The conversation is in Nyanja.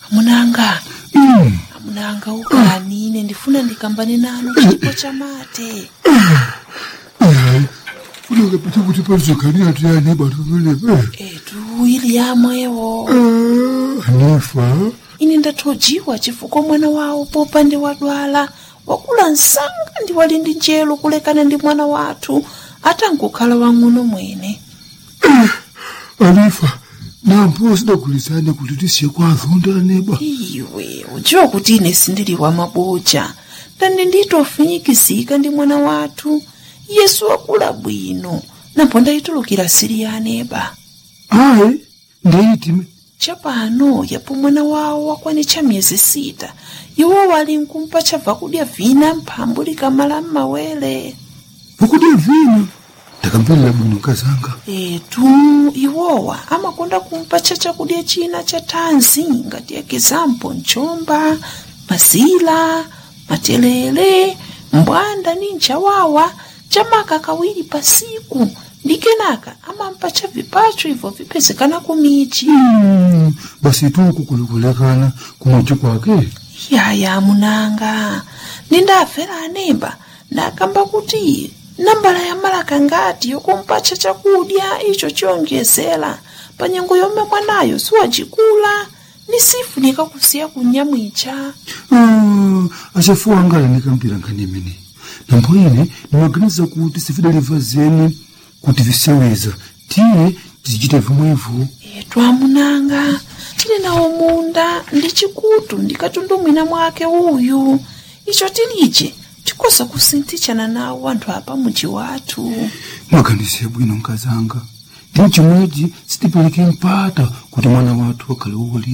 amunanga Mm. amunanga ukani ine ndifuna ndikambane nanu chipo chamate Hayi. Funeka phethe ukuthi palizogani yathi yani batomelebe. etu ili yamwewo Nifa. ine ndathojiwa chifukwa mwana wawo popande wadwala wakula msanga ndi wali ndi njelo kulekana ndi mwana wathu atangokhala wang'ono mwene Anifa. Nampo sidagulizane kuti tisiye kwazonda neba. iwe udziwa kuti ine sindili wa maboja ndani nditofinyikizika ndi mwana wathu yesu wakula bwino napo ndayitulukira siri ya aneba Hayi. Ndeyitime. chapano yapo mwana wawo wakwanitcha miyezi sita iwo wali nkumpa chabva kudya vina mphambu likamala m'mawere Vakudya vina. Ndakamverera bwino kazanga. etu iwowa amakonda kumpatcha chakudya china cha thanzi ngati ekizampo mchomba mazila matelele mbwanda ni nchawawa chamaka kawiri pasiku ndi kenaka amampatcha vipacho ibvo vipezekana kumichi Mm. Basi tuku kulikulekana kumwachi kwake. yaya munanga nindafera anemba ndakamba kuti nambala ya malaka ngati yokumpatcha chakudya icho chiyonjezera pa nyengo yomwe mwanayo siwacikula ni sifunika kusiya kunyamwicha Ah, achafuwa angala ndikampira nkhani imene nambo ine ndimaganiza kuti sifidaliva zeni kuti viseweza tiye tizichita vimwevo etu amunanga tili nawo munda ndi chikutu ndikatundumwina mwake uyu icho tilije tikosa kusinthichana nawo anthu apa muji wathu mwaganize bwino nkazanga ndi chimwechi sitipereke mpata kuti mwana wathu akhale woli